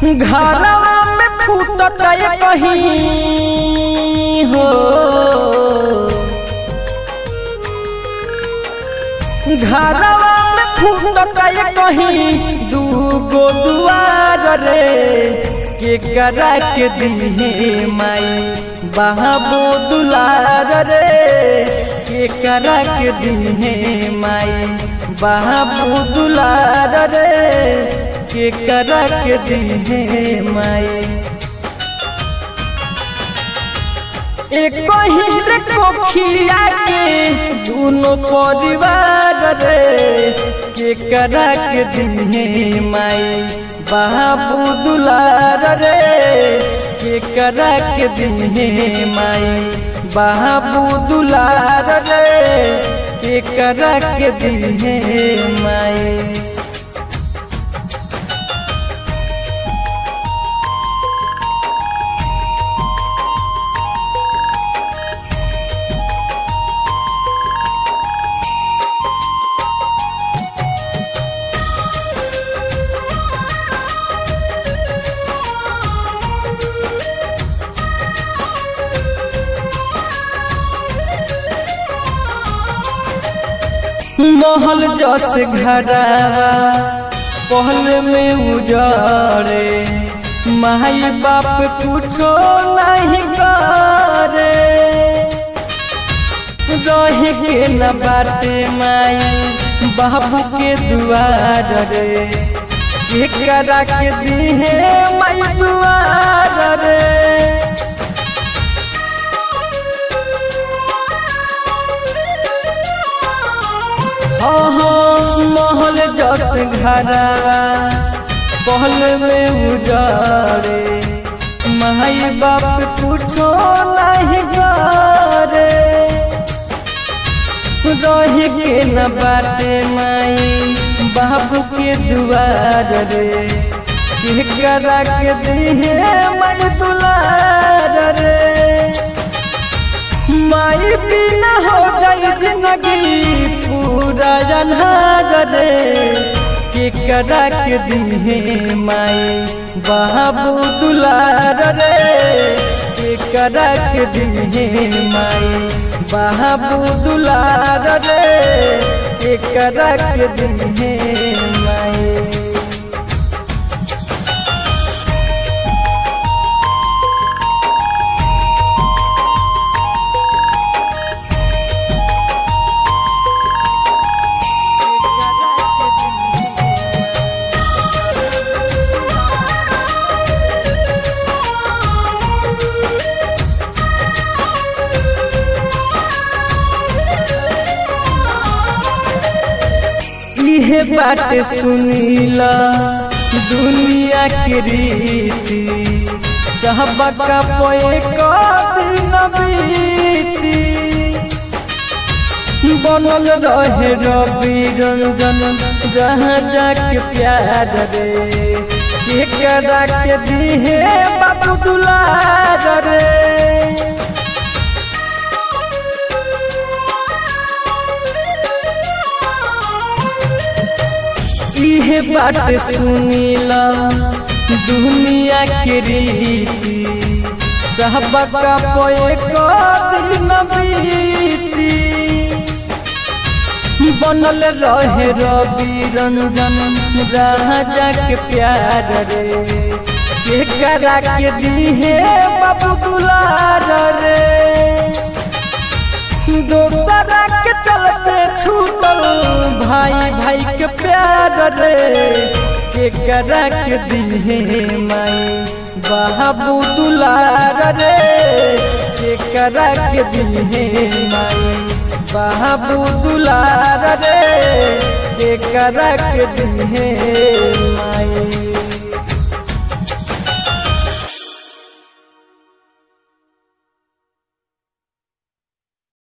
घरवा में फूटत कहीं हो घरवा में फूटत कहीं दूगो दुआर रे के करा के दिहे माई बाबू दुलार रे के करा के दिहे माई बाबू दुलार रे के करा के दिहे माई एक ही रे कोखिया के दोनों परिवार रे के करा के दिहे माई बाबू दुलार रे के करा के दिहे माई बाबू दुलार रे के करा के दिहे माई महल जस घरा पहल में उजारे माई बाप कुछो नहीं करे रहे के न बाटे माई बाबू के दुआर रे के करा के दिहे माई दुआर रे महल जस घरा पहल में उजारे माई बाप कुछो नहीं करे रहे के न बाटे माई बाबू के दुआर रे के करा के दिहे माई दुलार रे माई बिना हो गई जिंदगी पूरा जन्हार रे के करा के दिहे माई बाबू दुलार रे के करा के दिहे माई बाबू दुलार रे के करा के दिहे माई इहे बात सुनीला दुनिया के रीति सहबका पोए दिन बीती बनल रहे रवि रंजन जहाँ जाके प्यार रे के करा के दिहे बाबू दुलार रे इहे बात सुनीला दुनिया के रीति सहबका पोए दिन बीती बनल रहे रवि रंजन राजा के प्यार रे के करा के दिहे बाबू दुलार रे दोसरा के चलते छूटल भाई भाई के प्यार रे के करा के दिहे माई बाबू दुलार रे के करा के दिहे माई बाबू दुलार रे के करा के दिहे माई